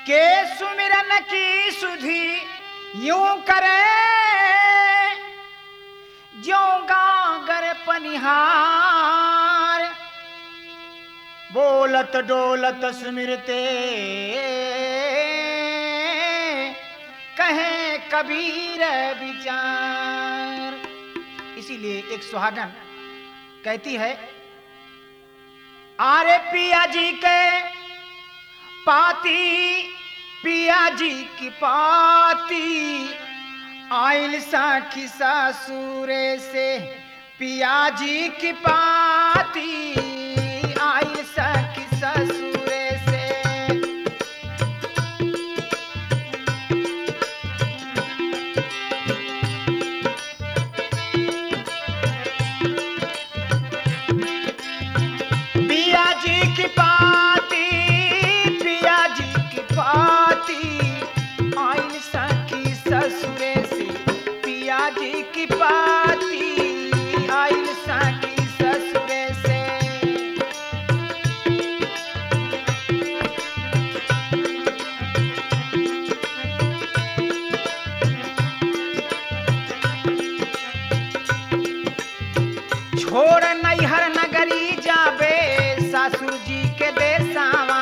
के सुमिरन की सुधी यूं करे जो गागर पनिहार बोलत डोलत सुमिरते कहे कबीर विचार इसीलिए एक सुहागन कहती है आरे पिया जी के पाती पिया जी की पाती आइल साखी सासुरे से पिया जी की पाती आइल साखी ससुरे से पिया जी की पाती पिया जी की पाती आइल सखी ससुरे से पिया जी की पाती आइल सखी ससुरे से छोड़ नैहर नगरी जाबे ससुर जी के देसावा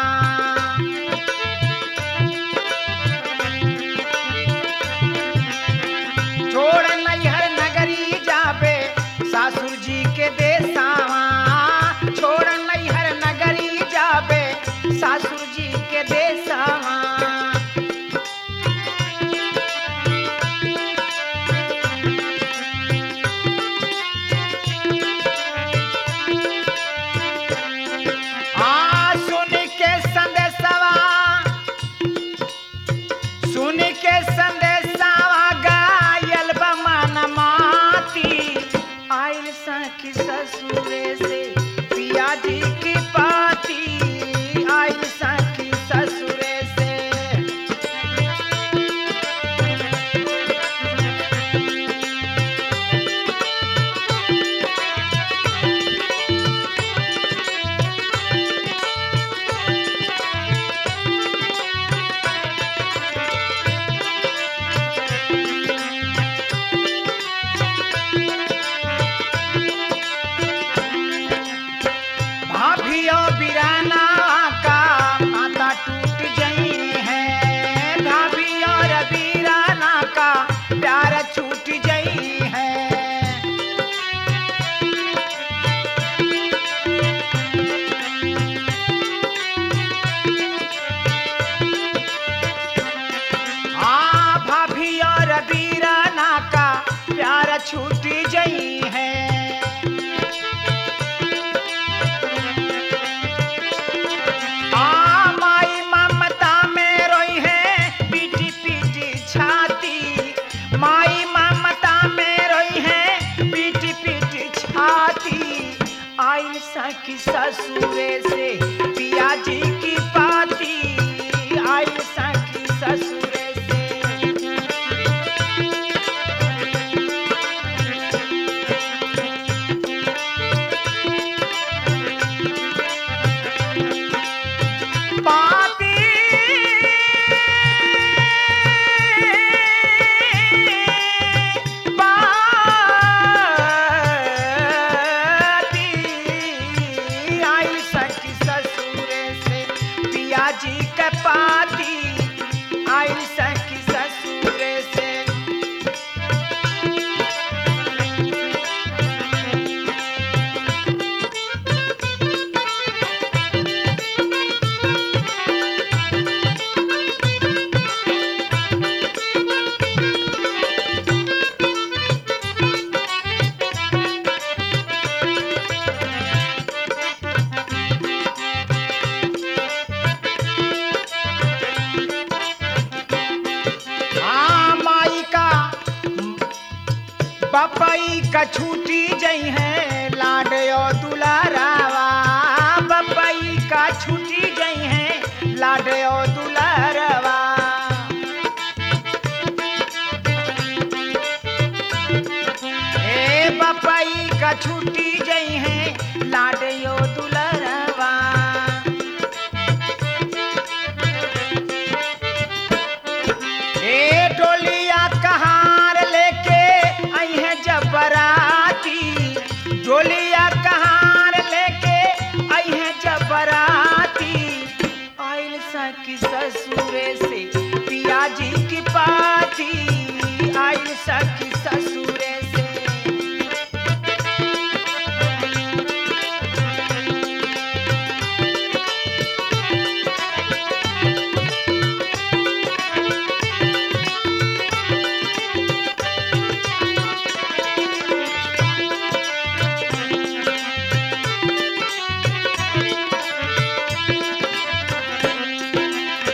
छोड़ नैहर नगरी जाबे ससुर जी के देसावा छोड़ नैहर नगरी जाबे ससुर जी के देसावा आ सुन के संदेशवा सुन के संदेशवा गायल बमन माती आइल सखी ससुरे से पिया जी की पाती आइल सखी ससुरे से भाभियो बिराना का माता टूट गई है भाभी और बिराना का प्यार छूट गई है हाँ भाभी और बिराना का प्यार छूट गई है आ माई ममता में रोई है पीटी पीटी छाती माई ममता में रोई है पीटी पीटी छाती आई सखी ससुरे से पिया जी की पाती आई सखी ससुरे से पाती पाती आई सखी ससुरे से पिया जी के पाती आई सखी ससुरे से हाँ माई का बपई का छूटी जई है लाडयो दुलारावा बपई का छूटी जई है लाडयो दुलारावा ए बपई का छूटी जई है लाडयो दुलारावा ससुरे से पियाजी की पाती आइल सखी ससुरे से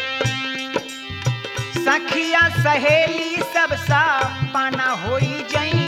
सखिया सहेली सब सा पाना होई जई